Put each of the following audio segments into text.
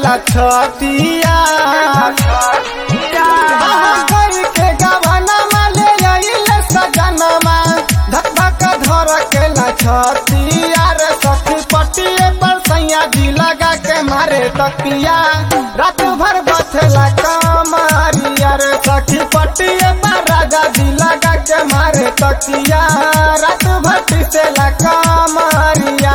केला छतिया कई के गवनमा ले आइले सजनमा धक धक धर केला छतिया रे सखी पटिए पर सैया जी लगा के मारे तकिया रात भर बथला कमरिया रे सखी पटिए पर राजा जी लगा के मारे तकिया रात भर पिसेला कमरिया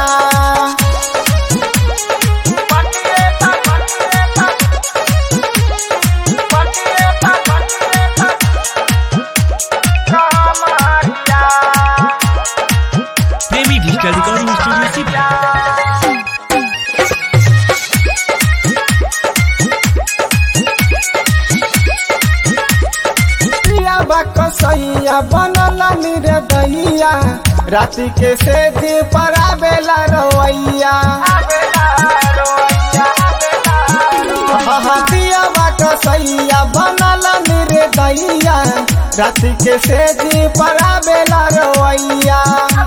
प्रेमी डिजिटल रिकॉर्डिंग स्टूडियो सीधा प्रिया बकसैया बनल निरे दैया राति के से दी पर आवेला रवैया प्रिया बकसैया बनल निरे दैया राति के से दी पर आवेला रवैया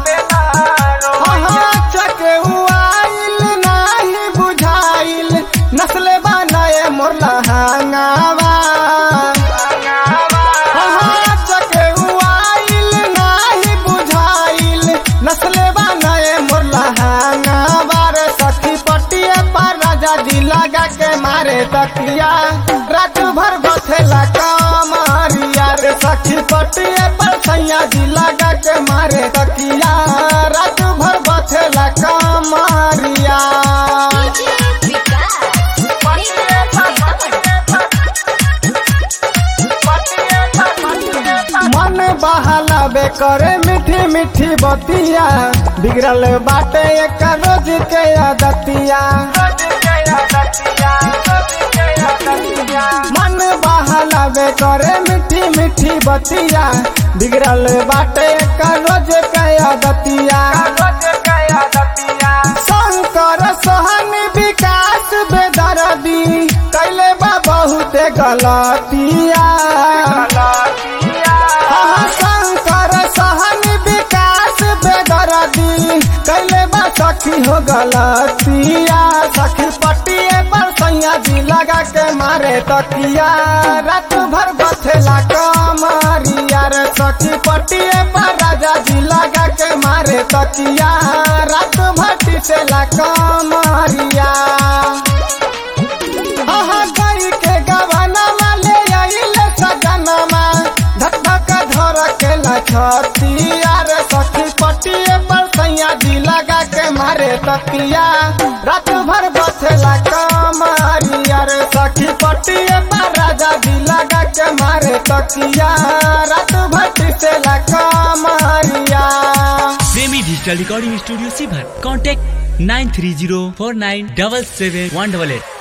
चके उआइल नाही बुझाइल नस्ले बनाए मोरला हांगावा चके उआइल नाही बुझाइल नस्ले बनाए मोरला हांगावा रे सखी पटिए पर राजा जी लगा के मारे तकिया रात भर बथेला कमरिया रे सखी पटिए पर सैया जी लगा के मारे तकिया रात भर बथेला कमरिया मन बहलावे करे मीठी मीठी बतिया बिगड़ल बाटे एक रोज के आदतिया मन बहलावे करे मीठी मीठी बतिया बिगड़ल बाटे एक रोज के आदतिया शंकर सहन विकास बेदरदी कैले बा बहुते गलतिया हाँ, शंकर सहन विकास बेदरदी कैले बा सखी हो गलतिया सखी पटिए पर सैया जी लगा के मारे तकिया रात भर बथेला कमरिया रे सखी पटिए पर राजा जी लगा के मारे तकिया रात भर टिसेला कमरिया हाँ गई के गवनमा ले आइले सजनमा धक धक धर केला छतिया रे सखी पटिए पर सैया जी लगा के मारे तकिया रात भर बथेला कमरिया रे सखी पटिए पर राजा जी लगा के मारे तकिया रात भर टिसेला कमरिया प्रेमी डिजिटल रिकॉर्डिंग स्टूडियो सीभर contact nine three zero four nine double seven one double at